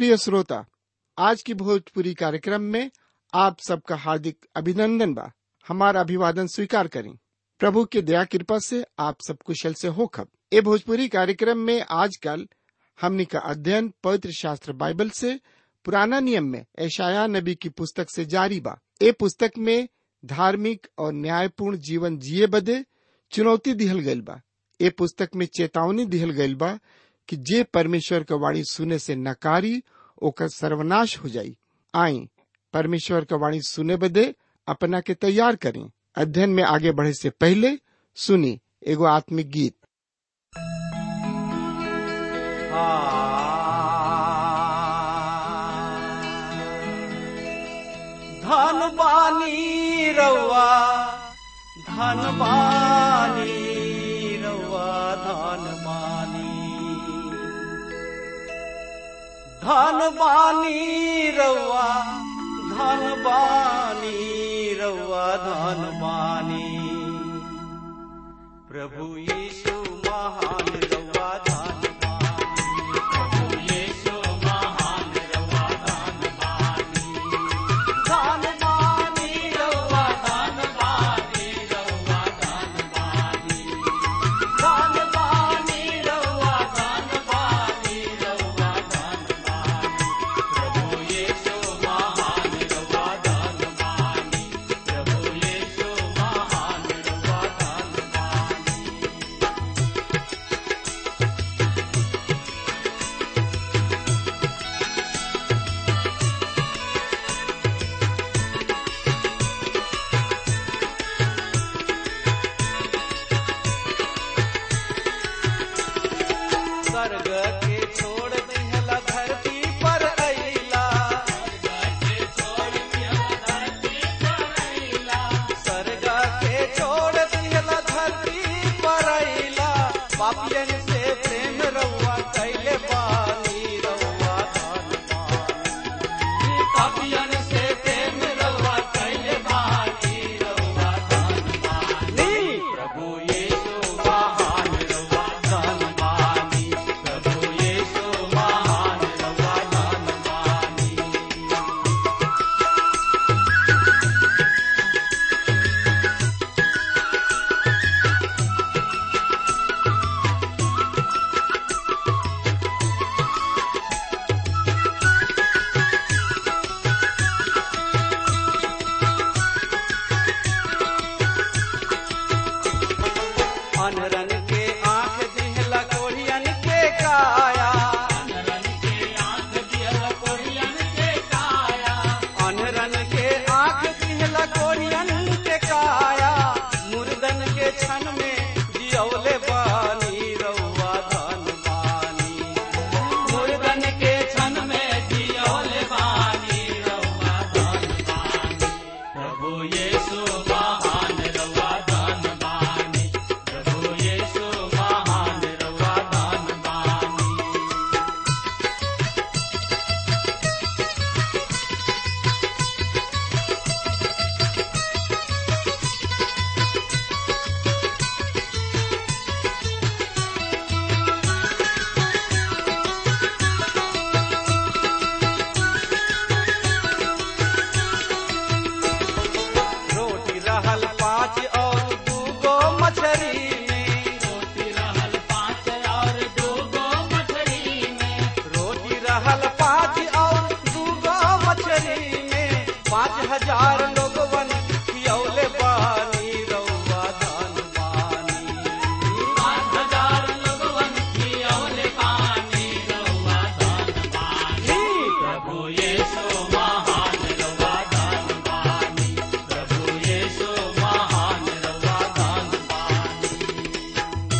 प्रिय श्रोता आज की भोजपुरी कार्यक्रम में आप सबका हार्दिक अभिनंदन बा हमारा अभिवादन स्वीकार करें प्रभु के दया कृपा से आप सब कुशल से हो खब ए भोजपुरी कार्यक्रम में आजकल हमनी का अध्ययन पवित्र शास्त्र बाइबल से पुराना नियम में ऐशाया नबी की पुस्तक से जारी बा ए पुस्तक में धार्मिक और न्यायपूर्ण जीवन जिए बदे चुनौती दिहल गइल बा ए पुस्तक में चेतावनी दिहल गइल बा कि जे परमेश्वर का वाणी सुने से नकारी ओकर सर्वनाश हो जाई आई परमेश्वर का वाणी सुने बदे अपना के तैयार करें अध्ययन में आगे बढ़े से पहले सुनी एगो आत्मिक गीत धन बानी रउआ धन बानी रउआ धन बानी धन बानी रउआ धन बानी रउआ धन बानी प्रभु यीशु महान रउआ धन बानी प्रभु यीशु महान रउआ धन बानी धन बानी रउआ धन बानी रउआ धन बानी धन बानी रउआ धन बानी रउआ धन बानी प्रभु यीशु महान रउआ धन बानी प्रभु यीशु महान रउआ धन बानी स्वर्ग के छोड़ दिहला धरती पर अइला स्वर्ग के छोड़ दिहला धरती पर अइला पापियन से प्रेम रउआ कैले बानी रउआ धन बानी पापियन से प्रेम रउआ कैले बानी रउआ धन बानी प्रभु यीशु महान रउआ धन बानी प्रभु यीशु महान रउआ धन बानी अनरन के आंख दिहला कोढ़ियन के काया अनरन के आंख दिहला कोढ़ियन के काया अनरन के आंख दिहला कोढ़ियन के काया मुर्दन के क्षण में जियौले बानी रउआ धन बानी मुर्दन के क्षण में जियौले बानी रउआ धन बानी प्रभु यीशु महान रउआ धन बानी प्रभु यीशु महान रउआ धन बानी रोटी रहल पाँच और दूगो मछरी में रोटी रहल पाँच और दूगो मछरी में रोटी रहल पाँच और दूगो मछरी में पाँच हजार लोगवन खियौले बानी रउआ धन बानी पाँच हजार लोगवन खियौले बानी रउआ धन बानी प्रभु यीशु महान रउआ धन बानी प्रभु यीशु महान रउआ धन बानी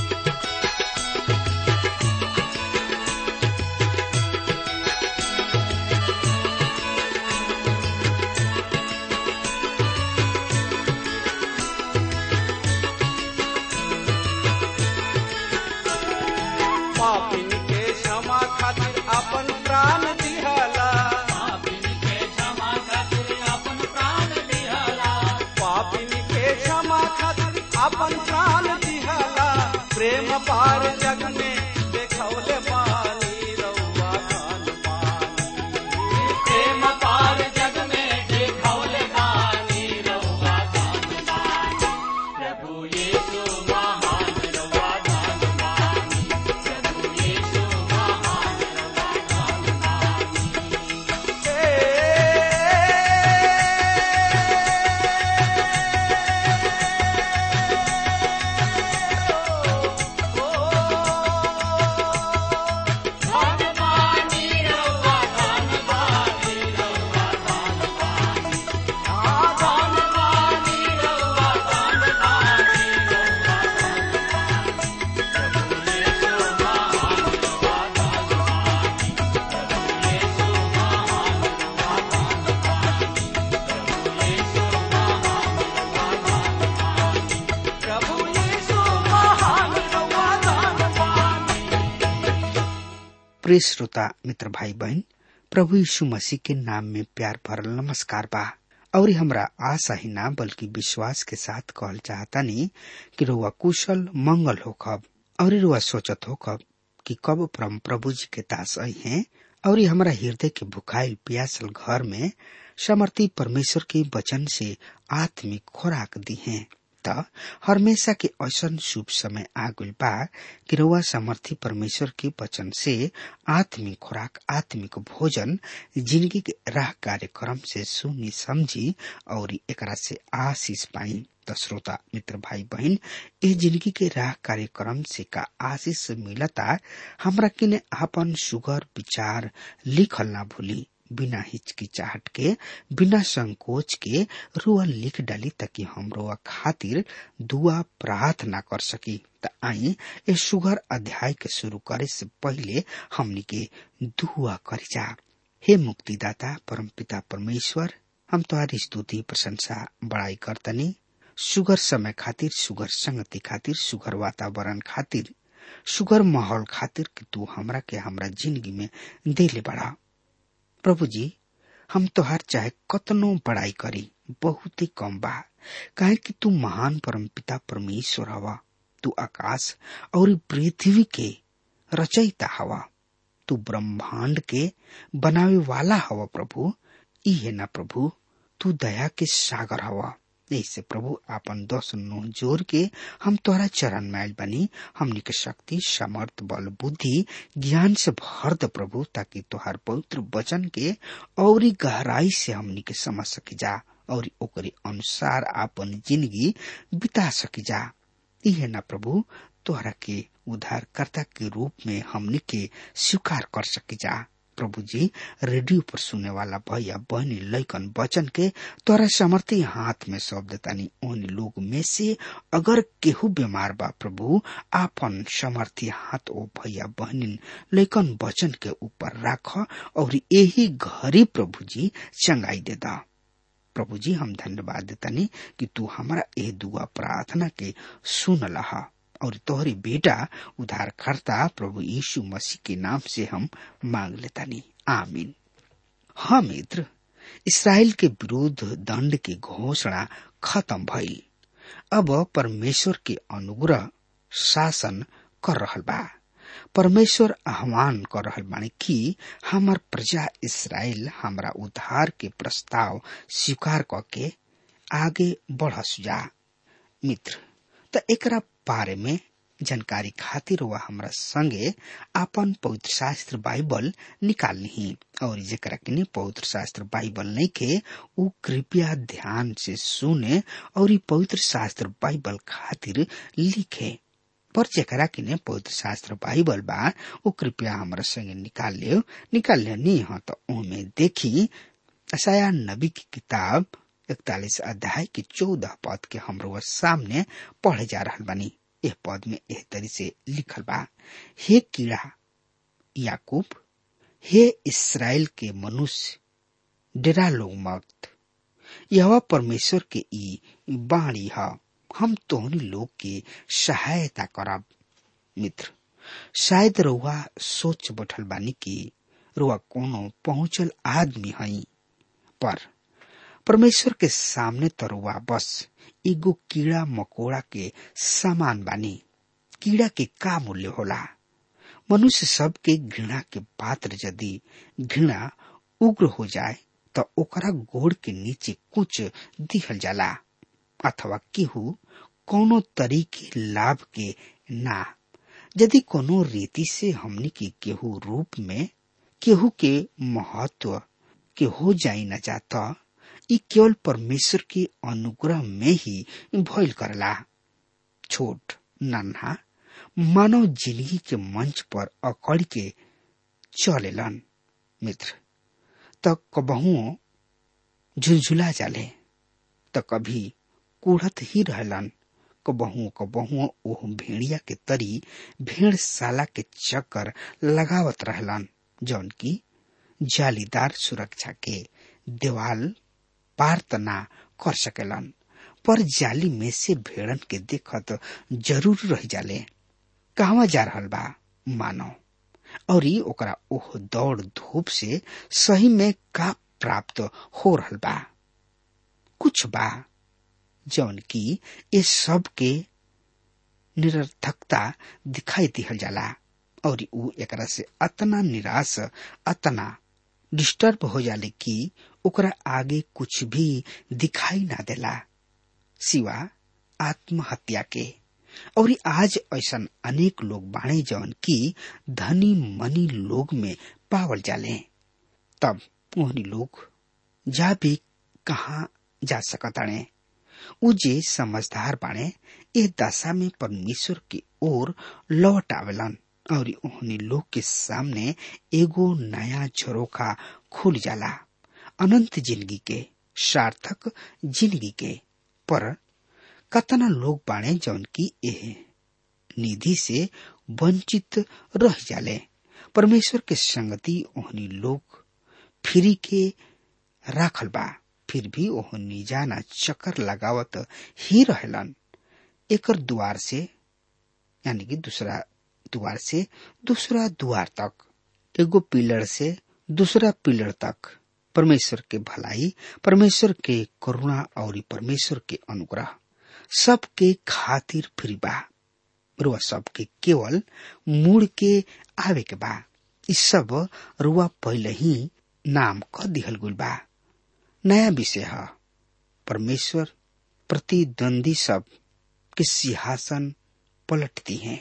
प्रिय श्रोता मित्र भाई बहन प्रभु यीशु मसीह के नाम में प्यार भरल नमस्कार बा और हमरा आशा ही ना बल्कि विश्वास के साथ कहल चाहता नहीं कि रुआ कुशल मंगल हो कब और रुआ सोचत हो कब कि कब परम प्रभु जी के दास आई हैं और हमारा हृदय के भुखाइल प्यासल घर में समर्थी परमेश्वर के वचन से आत्मिक खुराक दी हैं त हमेशा के ऐसन शुभ समय आ गइल बा कि रउआ समर्थी परमेश्वर के वचन से आत्मिक खुराक आत्मिक भोजन जिंदगी के राह कार्यक्रम से सुनी समझी और एकरा से आशीष पाई त श्रोता मित्र भाई बहन ए जिंदगी के राह कार्यक्रम से का आशीष मिलता हमरा किने आपन सुगर विचार लिखल ना भूली बिना हिचकिचाहट के बिना संकोच के रुआ लिख डाली ताकि हम रुआ खातिर दुआ प्रार्थना कर सकी त आई ए सुगर अध्याय के शुरू करे से पहले हमनी के दुआ करी जा हे मुक्तिदाता परम पिता परमेश्वर हम तुम्हारी स्तुति प्रशंसा बड़ाई करतनी सुगर समय खातिर सुगर संगति खातिर सुगर वातावरण खातिर सुगर माहौल खातिर कि तू हमरा के हमरा जिंदगी में देले बड़ा प्रभु जी हम तोहार चाहे कतनो बड़ाई करी बहुत ही कम बा काहे कि तू महान परम पिता परमेश्वर हवा तू आकाश और पृथ्वी के रचयिता हवा तू ब्रह्मांड के बनावे वाला हवा प्रभु ई है ना प्रभु तू दया के सागर हवा ऐसे प्रभु आपन दस नो जोर के हम तोहरा चरण मैल बनी हमनी के शक्ति समर्थ बल बुद्धि ज्ञान से भर द प्रभु ताकि तोहार पवित्र वचन के और गहराई से हमनी के समझ सकी जा और ओकरे अनुसार आपन जिंदगी बिता सकी जा इहे ना प्रभु तोहरा के उद्धारकर्ता के रूप में हमनी के स्वीकार कर सकी जा प्रभु जी रेडियो पर सुने वाला भैया बहनी लैकन वचन के तोरा समर्थी हाथ में सौंप देतानी उन लोग में से अगर केहू बीमार बा प्रभु आपन समर्थी हाथ ओ भैया बहनी लैकन वचन के ऊपर राख और यही घरी प्रभु जी चंगाई दे दा प्रभु जी हम धन्यवाद देतानी कि तू हमारा ए दुआ प्रार्थना के सुन लहा और तोहरी बेटा उद्धारकर्ता प्रभु यीशु मसीह के नाम से हम मांग लेता नहीं आमीन हाँ मित्र इसराइल के विरुद्ध दंड की घोषणा खत्म भइल अब परमेश्वर के अनुग्रह शासन कर रहल बा परमेश्वर आह्वान कर रहल बानी कि हमार प्रजा इसराइल हमरा उद्धार के प्रस्ताव स्वीकार करके आगे बढ़स जा मित्र त एकरा बारे में जानकारी खातिर वह हमरा संगे आपन पवित्र शास्त्र बाइबल निकाल ली और जेकरा के पवित्र शास्त्र बाइबल नहीं के उ कृपया ध्यान से सुने और ई पवित्र शास्त्र बाइबल खातिर लिखे पर जेकरा के पवित्र शास्त्र बाइबल बा उ कृपया हमरा संगे निकाल लियो निकाल लियो नी हाँ तो उनमें देखी असाया नबी की किताब इकतालीस अध्याय के चौदह पद के हमरो सामने पढ़े जा रहा बानी यह पद में एह तरी से लिखल बा हे कीड़ा याकूब हे इसराइल के मनुष्य डेरा लो मत यह परमेश्वर के ई बाणी है हम तोहनी लोग के सहायता करब मित्र शायद रुआ सोच बैठल बानी कि रुआ कोनो पहुंचल आदमी हई पर परमेश्वर के सामने तरुआ बस एगो कीड़ा मकोड़ा के सामान बानी कीड़ा के का मूल्य होला मनुष्य सब के घृणा के पात्र यदि घृणा उग्र हो जाए तो ओकरा गोड़ के नीचे कुछ दिहल जाला अथवा केहू कोनो तरीके लाभ के ना यदि कोनो रीति से हमनी के केहू रूप में केहू के महत्व के हो जाई न जाता ई केवल परमेश्वर के अनुग्रह में ही भइल करला छोट नन्हा मानव जिंदगी के मंच पर अकड़ के चलेलन मित्र त कबहू झुलझुला जाले त कभी कुढ़त ही रहलन कबहू कबहू ओह भेड़िया के तरी भेड़ साला के चक्कर लगावत रहलन जौन की जालीदार सुरक्षा के देवाल पार त ना कर सकेलन पर जाली में से भेड़न के देखत जरूर रह जाले कहवा जा रहल बा मानो और ओकरा ओह दौड़ धूप से सही में का प्राप्त हो रहल बा कुछ बा जौन की ये सब के निरर्थकता दिखाई दिहल जाला और ऊ एकरा से अतना निराश अतना डिस्टर्ब हो जाले कि ओकरा आगे कुछ भी दिखाई ना देला सिवा आत्महत्या के और आज ऐसा अनेक लोग बाणे जौन की धनी मनी लोग में पावल जाले तब ओहनी लोग जा भी कहा जा सकताणे उ जे समझदार बाणे ए दशा में परमेश्वर की ओर लौट आवेलन और ओहनी लोग के सामने एगो नया झरोखा खुल जाला अनंत जिंदगी के सार्थक जिंदगी के पर कतना लोग बाणे जौन की एह निधि से वंचित रह जाले परमेश्वर के संगति ओहनी लोग फ्री के राखल बा फिर भी ओहनी जाना चक्कर लगावत ही रहलन एकर द्वार से यानी कि दूसरा द्वार से दूसरा द्वार तक एगो पिलर से दूसरा पिलर तक परमेश्वर के भलाई परमेश्वर के करुणा और परमेश्वर के अनुग्रह सबके खातिर फ्री बा रुआ सबके केवल मुड़ के आवे के बा इ सब रुआ पहले ही नाम क दिहल गुल बा नया विषय है परमेश्वर प्रतिद्वंदी सब के सिंहासन पलटती हैं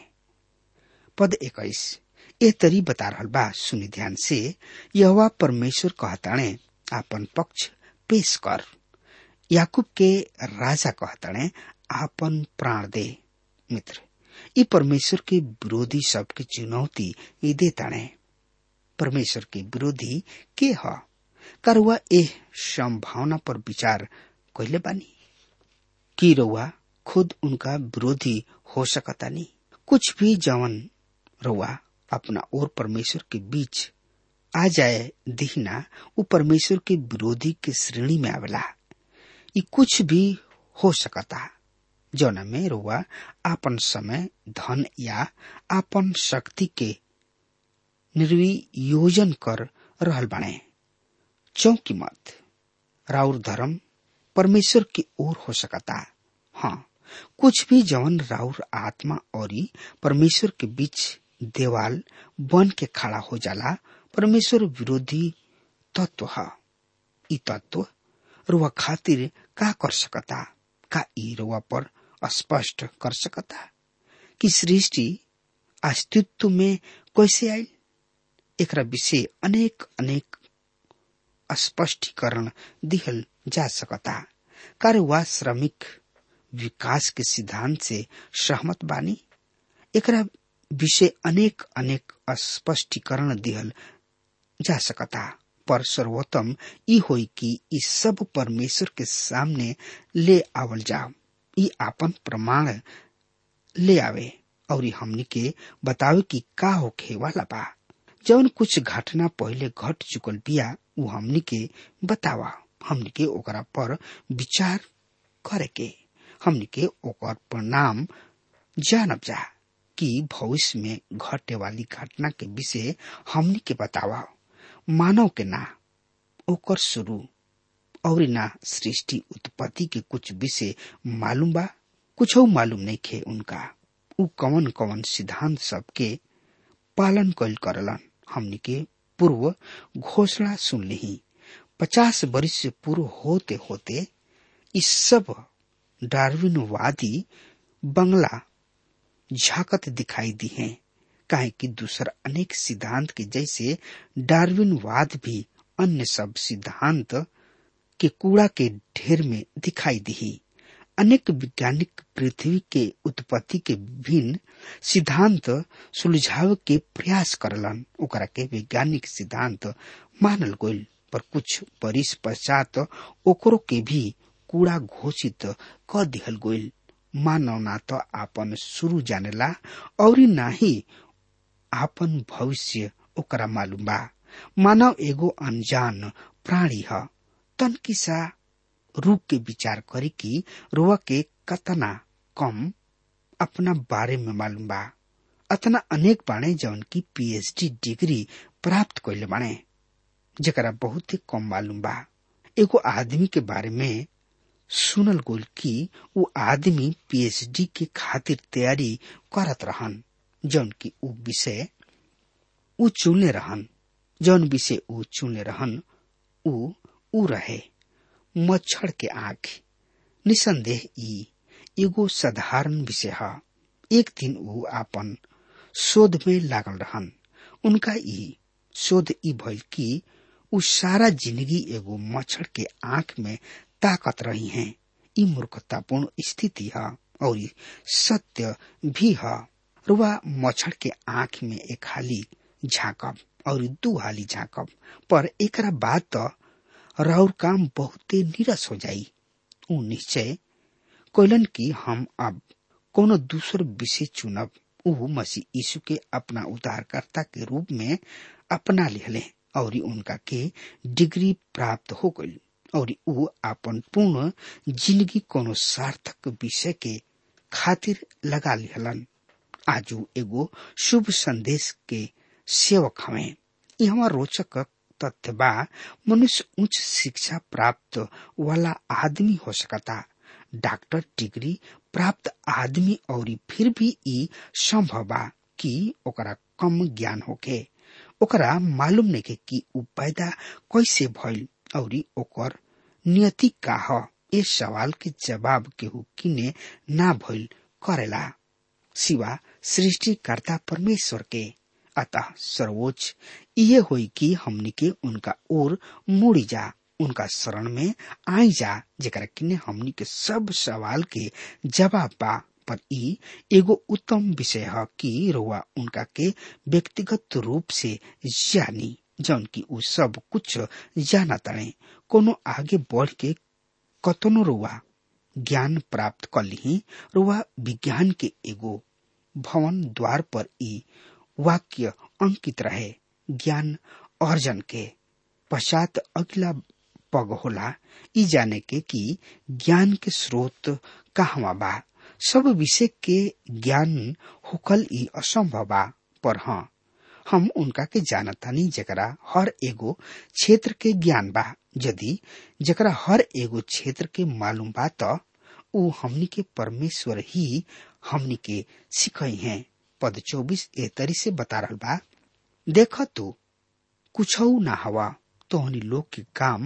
पद इक्कीस ए तरी बता रहल बा सुनि ध्यान से यह परमेश्वर कहताणे आपन पक्ष पेश कर याकूब के राजा कहताणे आपन प्राण दे मित्र ई परमेश्वर के विरोधी सबके चुनौती ई देताणे परमेश्वर के विरोधी के ह का रुआ एह संभावना पर विचार कैले बानी कि रउआ खुद उनका विरोधी हो सकतानी कुछ भी जवन रउआ अपना और परमेश्वर के बीच आ जाए दिहना वो परमेश्वर के विरोधी के श्रेणी में आवेला ये कुछ भी हो सकता जौना में रुआ आपन समय धन या आपन शक्ति के निर्वियोजन कर रहल बाणे चौकी मत राउर धर्म परमेश्वर की ओर हो सकता हाँ कुछ भी जवन राउर आत्मा और परमेश्वर के बीच देवाल बन के खड़ा हो जाला परमेश्वर विरोधी तत्व है ई तत्व रुआ खातिर का कर सकता का ई रुआ पर स्पष्ट कर सकता कि सृष्टि अस्तित्व में कैसे आई एक विषय अनेक अनेक स्पष्टीकरण दिहल जा सकता कार्य वा श्रमिक विकास के सिद्धांत से सहमत बानी एकरा विषय अनेक अनेक स्पष्टीकरण दिहल जा सकता पर सर्वोत्तम ई होई कि ई सब परमेश्वर के सामने ले आवल जाओ ई आपन प्रमाण ले आवे और हमनी के बतावे कि का होखे वाला बा जौन कुछ घटना पहले घट चुकल बिया उ हमनी के बतावा हमनी के ओकरा पर विचार करे के हमनी के ओकर परिणाम जानब जा कि भविष्य में घटे वाली घटना के विषय हमनी के बतावा मानव के ना ओकर शुरू और ना सृष्टि उत्पत्ति के कुछ विषय मालूम बा कुछ मालूम नहीं खे उनका उ कवन कवन सिद्धांत सबके पालन कल करलन हमनी के पूर्व घोषणा सुन ली पचास वर्ष से पूर्व होते होते इस सब डार्विनवादी बंगला झाकत दिखाई दी हैं काहे कि दूसरा अनेक सिद्धांत के जैसे डार्विनवाद भी अन्य सब सिद्धांत के कूड़ा के ढेर में दिखाई दी अनेक वैज्ञानिक पृथ्वी के उत्पत्ति के भिन्न सिद्धांत सुलझाव के प्रयास करलन ओकरा के वैज्ञानिक सिद्धांत मानल गईल पर कुछ बरिस पश्चात ओकरो के भी कूड़ा घोषित क दिहल गईल मानव ना तो आपन शुरू जानेला और ना ही आपन भविष्य ओकरा मालूम बा मानव एगो अनजान प्राणी ह तन किसा रूप के विचार करी कि रुआ के कतना कम अपना बारे में मालूम बा अतना अनेक बाणे जौन की पीएचडी डिग्री प्राप्त कैले बाणे जरा बहुत ही कम मालूम बा एगो आदमी के बारे में सुनल गोल कि उ आदमी पीएचडी के खातिर तैयारी करत रहन जौन की उ विषय उ चुनले रहन जौन विषय उ चुनले रहन उ उ रहे मच्छर के आंख निसंदेह ई एगो साधारण विषय है एक दिन उ आपन शोध में लागल रहन उनका ई शोध ई भइल कि उ सारा जिंदगी एगो मच्छर के आंख में ताकत रही हैं ई मूर्खतापूर्ण स्थिति है और ई सत्य भी है रुआ मच्छर के आंख में एक हाली झांकब और दू हाली झांकब पर एकरा बाद तो राउर काम बहुते निरस हो जाई उ निश्चय कोलन की हम अब कोनो दूसर विषय चुनब उ मसीह यीशु के अपना उद्धारकर्ता के रूप में अपना लिहले और उनका के डिग्री प्राप्त हो गई और उ अपन पूर्ण जिंदगी कोनो सार्थक विषय के खातिर लगा लिहलन आजू एगो शुभ संदेश के सेवक हमें ये हमार रोचक तथ्य बा मनुष्य उच्च शिक्षा प्राप्त वाला आदमी हो सकता डॉक्टर डिग्री प्राप्त आदमी और फिर भी ई संभव बा कि ओकरा कम ज्ञान होके ओकरा मालूम नहीं कि उ पैदा कैसे भइल और ओकर नियति का ह इस सवाल के जवाब केहू किने ना भइल करेला सिवा सृष्टिकर्ता परमेश्वर के अतः सर्वोच्च ये होई कि हमनी के उनका ओर मुड़ी जा उनका शरण में आई जा जेकरा किने हमनी के सब सवाल के जवाब बा पर ई एगो उत्तम विषय है कि रुआ उनका के व्यक्तिगत रूप से जानी जौन की उ सब कुछ जाना तड़े कोनो आगे बढ़ के कतनो रुआ ज्ञान प्राप्त कर ली रुआ विज्ञान के एगो भवन द्वार पर ई वाक्य अंकित रहे ज्ञान अर्जन के पश्चात अगला पग होला ई जाने के कि ज्ञान के स्रोत कहवा बा सब विषय के ज्ञान होकल ई असंभव बा पर हाँ हम उनका के जानतानी जकरा हर एगो क्षेत्र के ज्ञान बा यदि जकरा हर एगो क्षेत्र के मालूम बा त उ हमनी के परमेश्वर ही हमनी के सिखई हैं पद चौबीस ए तरी से बता रहा बा देख तू कुछ ना हवा तोहनी लोग के काम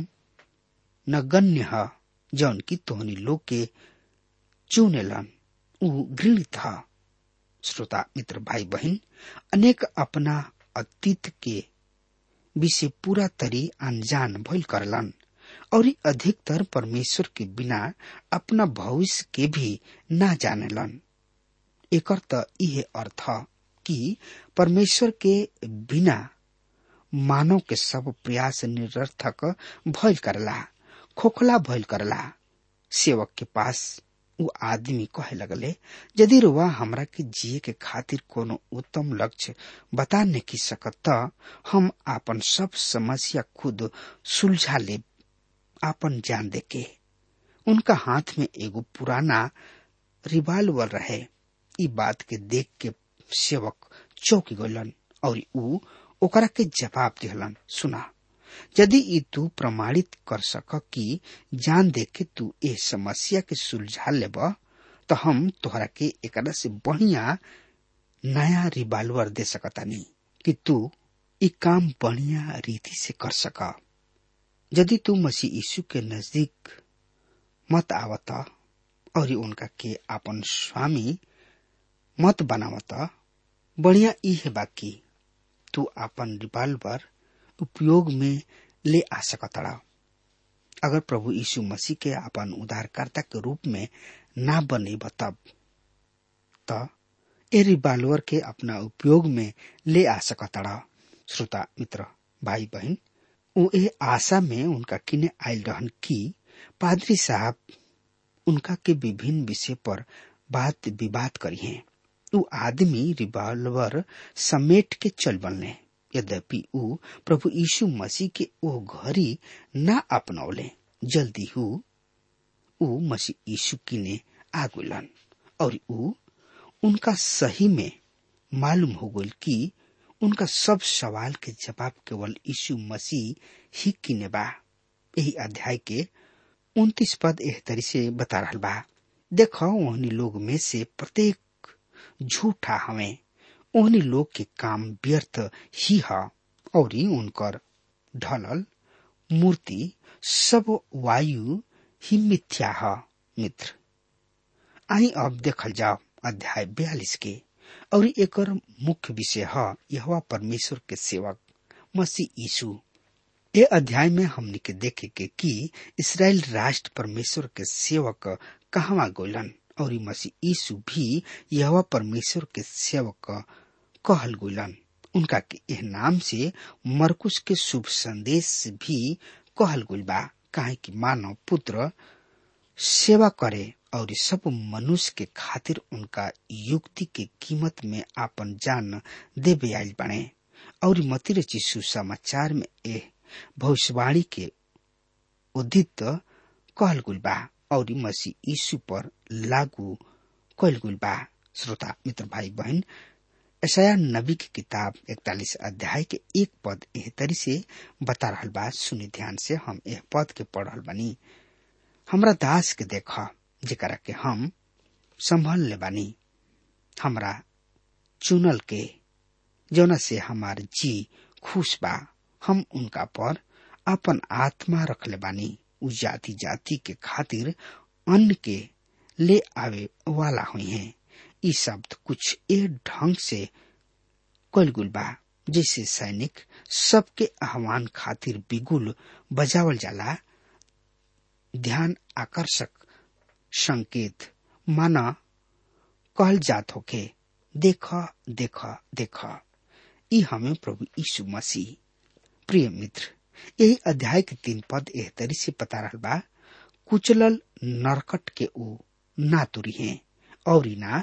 नगण्य ह जौन की तोहनी लोग के चुनेलन उ घृणित ह श्रोता मित्र भाई बहन अनेक अपना अतीत के विषय पूरा तरी अनजान भइल करलन और अधिकतर परमेश्वर के बिना अपना भविष्य के भी ना जानेलन एकर त इहे अर्थ कि परमेश्वर के बिना मानव के सब प्रयास निरर्थक भइल करला खोखला भइल करला सेवक के पास उ आदमी कहे लगले यदि रुआ हमरा के जिए के खातिर कोनो उत्तम लक्ष्य बता नहीं सकत त हम आपन सब समस्या खुद सुलझा ले आपन जान दे के उनका हाथ में एगो पुराना रिवाल्वर रहे ई बात के देख के सेवक चौक गलन और उ ओकरा के जवाब दिहलन सुना यदि ई तू प्रमाणित कर सक कि जान दे के तू ए समस्या के सुलझा लेब तो हम तोहरा के एकरा से बढ़िया नया रिवाल्वर दे सकतानी कि तू ई काम बढ़िया रीति से कर सक यदि तू मसीह यीशु के नजदीक मत आवत और उनका के अपन स्वामी मत बनावत बढ़िया ई है बाकी तू अपन रिवाल्वर उपयोग में ले आ सकतड़ा अगर प्रभु यीशु मसीह के अपन उद्धारकर्ता के रूप में ना बने तब त ए रिवाल्वर के अपना उपयोग में ले आ सकतड़ा श्रोता मित्र भाई बहन उ ए आशा में उनका किने आयल रहन कि पादरी साहब उनका के विभिन्न विषय पर बात विवाद करी हैं उ आदमी रिवाल्वर समेट के चल बनले यद्यपि उ प्रभु यीशु मसीह के ओ घड़ी ना अपनौले जल्दी हु उ मसीह यीशु किने आगुलन और उ उनका सही में मालूम हो गई कि उनका सब सवाल के जवाब केवल यीशु मसीह ही किने बा यही अध्याय के उन्तीस पद एह तरी से बता रहा बा देखो ओहनी लोग में से प्रत्येक झूठा हमें ओहनी लोग के काम व्यर्थ ही है और उनकर ढलल मूर्ति सब वायु ही मिथ्या है मित्र आई अब देखल जाओ अध्याय बयालीस के और एकर मुख्य विषय है यह परमेश्वर के सेवक मसीह यीशु ये अध्याय में हमने के देखे के कि इसराइल राष्ट्र परमेश्वर के सेवक कहवा गोलन और मसीह यीशु भी यह परमेश्वर के सेवक कहल गोलन उनका के यह नाम से मरकुश के शुभ संदेश भी कहल गुल बा काहे कि मानव पुत्र सेवा करे और सब मनुष्य के खातिर उनका युक्ति के कीमत में आपन जान देवे आयल बने और मती रची सुसमाचार में ए भविष्यवाणी के उदित कहल गुल बा और मसीह यीशु पर लागू कहल गुल बा श्रोता मित्र भाई बहन ऐसा नबी की किताब इकतालीस अध्याय के एक पद एह तरी से बता रहा बा सुनी ध्यान से हम यह पद के पढ़ रहा बनी हमरा दास के देखा जेकरा के हम संभल ले बानी हमरा चुनल के जौना से हमार जी खुश बा हम उनका पर अपन आत्मा रख ले बानी उ जाति जाति के खातिर अन्न के ले आवे वाला हुई हैं ई शब्द कुछ ए ढंग से कलगुल बा जैसे सैनिक सबके आह्वान खातिर बिगुल बजावल जाला ध्यान आकर्षक संकेत माना कहल जात होके देख देख देख ई हमें प्रभु यीशु मसीह प्रिय मित्र यही अध्याय के तीन पद एह तरी से पता रहल बा कुचलल नरकट के ऊ ना तुरी हैं और ना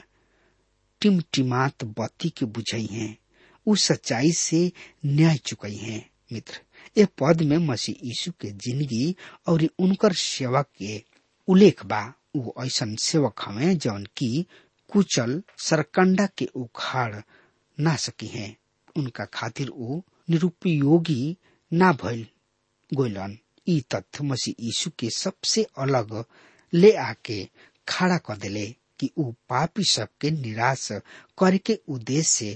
टिमटिमात बत्ती के बुझई हैं उ सच्चाई से न्याय चुकई हैं मित्र ये पद में मसीह यीशु के जिंदगी और उनकर सेवा के उल्लेख बा उ ऐसन सेवक हमें जौन की कुचल सरकंडा के उखाड़ ना सकी हैं उनका खातिर उ निरुपयोगी ना भइल गोलन ई तथ्य मसीह यीशु के सबसे अलग ले आके खड़ा कर दिले कि ऊ पापी सबके निराश करे के उद्देश्य से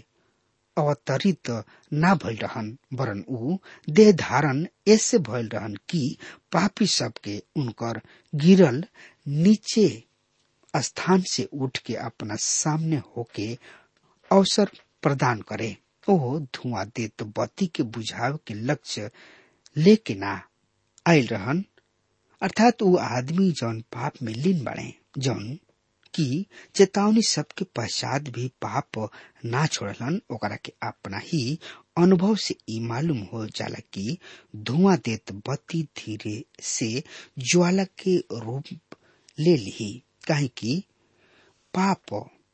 अवतरित ना भइल रहन वरन ऊ देह धारण ऐसे भइल रहन कि पापी सबके उनकर गिरल नीचे स्थान से उठ के अपना सामने होके अवसर प्रदान करे ओ धुआं देत बत्ती के बुझाव के लक्ष्य लेके ना आयल रहन अर्थात वो आदमी जौन पाप में लीन बने जौन की चेतावनी सबके पश्चात भी पाप ना छोड़लन ओकरा के अपना ही अनुभव से ई मालूम हो जाला कि धुआं देत बत्ती धीरे से ज्वाला के रूप ले ली काहे कि पाप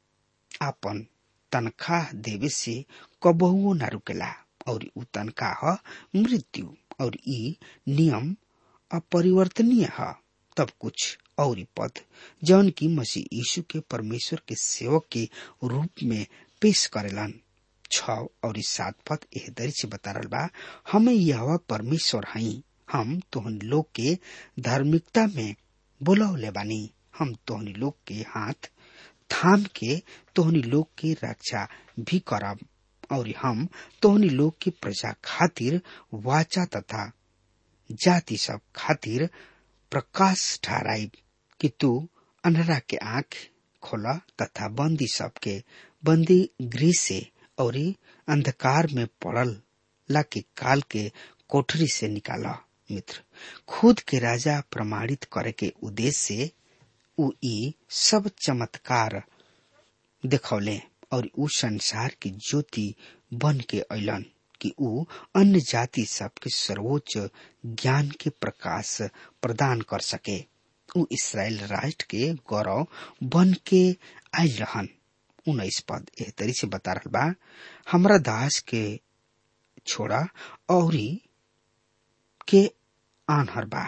आपन तनख्वाह देवे से कबहुओ न रुकेला और उ तनख्वाह मृत्यु और ई नियम अपरिवर्तनीय है तब कुछ और पद जौन की मसीह यीशु के परमेश्वर के सेवक के रूप में पेश करेलन छ और सात पद एह दरी से बता रहा बा हमें यह परमेश्वर हई हम तोहन लोग के धार्मिकता में बोलौले बानी हम तोहनी लोग के हाथ थाम के तोहनी लोग के रक्षा भी करब और हम तोहनी लोग की प्रजा खातिर वाचा तथा जाति सब खातिर प्रकाश ठहराई कि तू अनहरा के आंख खोला तथा बंदी सबके बंदी गृह से और अंधकार में पड़ल ला के काल के कोठरी से निकाला मित्र खुद के राजा प्रमाणित करे के उद्देश्य से उ ई सब चमत्कार देखौले और उ संसार की ज्योति बन के अलन कि उ अन्य जाति सबके सर्वोच्च ज्ञान के प्रकाश प्रदान कर सके उ इसराइल राष्ट्र के गौरव बन के आयल रहन उन्नीस पद एह तरी से बता रहा बा हमरा दास के छोड़ा और के आनहर बा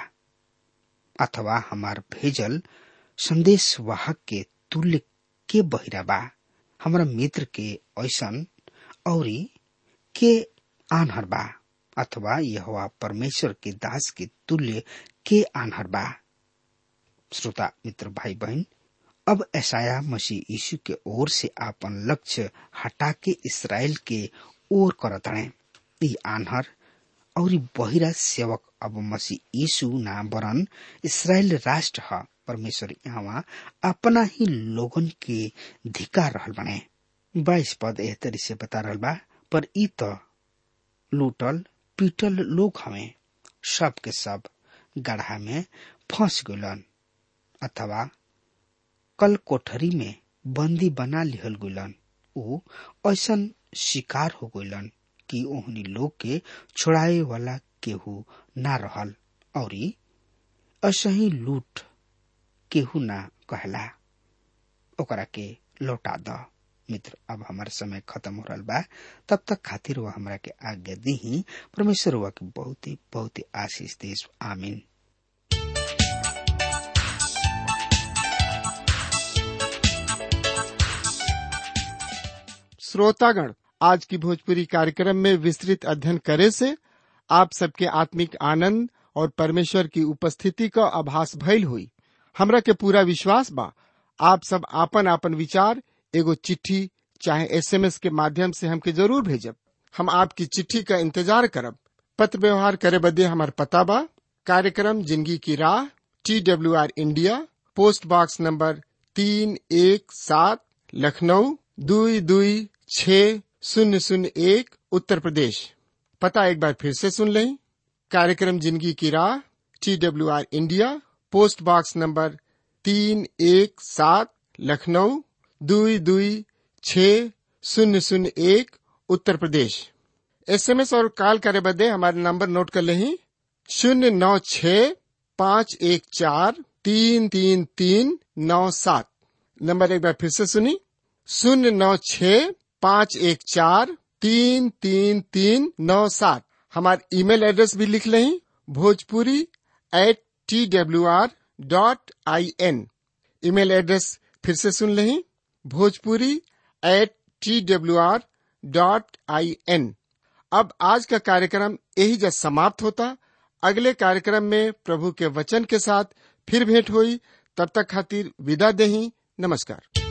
अथवा हमार भेजल संदेश वाहक के तुल्य के बहिरा बा हमरा मित्र के ऐसन और के आनहर बा अथवा यह परमेश्वर के दास के तुल्य के आनहर बा श्रोता मित्र भाई बहन अब ऐसाया मसीह यीशु के ओर से आपन लक्ष्य हटा के इसराइल के ओर करत हणे ई आनहर और बहिरा सेवक अब मसीह यीशु ना बरन इसराइल राष्ट्र ह परमेश्वर यहाँ अपना ही लोगन के धिकार रहल बने बाईस पद एह तरी से बता रहल बा पर ई त लूटल पीटल लोग हमें सब के सब गढ़ा में फंस गलन अथवा कल कोठरी में बंदी बना लिहल गलन ऊ ऐसन शिकार हो गलन कि ओहनी लोग के छोड़ाए वाला केहू ना रहल और असही लूट केहू ना कहला ओकरा के लौटा द मित्र अब हमार समय खत्म हो रहा बा तब तक खातिर वह हमरा के आज्ञा दी परमेश्वर वह के बहुत ही बहुत ही आशीष देश आमीन श्रोतागण आज की भोजपुरी कार्यक्रम में विस्तृत अध्ययन करे से आप सबके आत्मिक आनंद और परमेश्वर की उपस्थिति का आभास भइल हुई हमरा के पूरा विश्वास बा आप सब आपन आपन विचार एगो चिट्ठी चाहे एसएमएस के माध्यम से हमके जरूर भेजब हम आपकी चिट्ठी का इंतजार करब पत्र व्यवहार करे बदे हमार पता बा कार्यक्रम जिंदगी की राह T W R India post box number तीन एक सात लखनऊ दुई दुई छ शून्य शून्य एक उत्तर प्रदेश पता एक बार फिर से सुन लें कार्यक्रम जिंदगी की राह T W R India post box number तीन एक सात लखनऊ दुई दुई छ शून्य शून्य एक उत्तर प्रदेश एसएमएस और कॉल करे बदे हमारे नंबर नोट कर लें शून्य नौ छ पाँच एक चार तीन तीन तीन नौ सात नंबर एक बार फिर से सुनी शून्य नौ छ पाँच एक चार तीन तीन तीन नौ सात हमारे ईमेल एड्रेस भी लिख लें Bhojpuri at T W R dot I N email address फिर से सुन लें Bhojpuri at T W R dot I N अब आज का कार्यक्रम यही जब समाप्त होता अगले कार्यक्रम में प्रभु के वचन के साथ फिर भेंट हुई तब तक खातिर विदा देही नमस्कार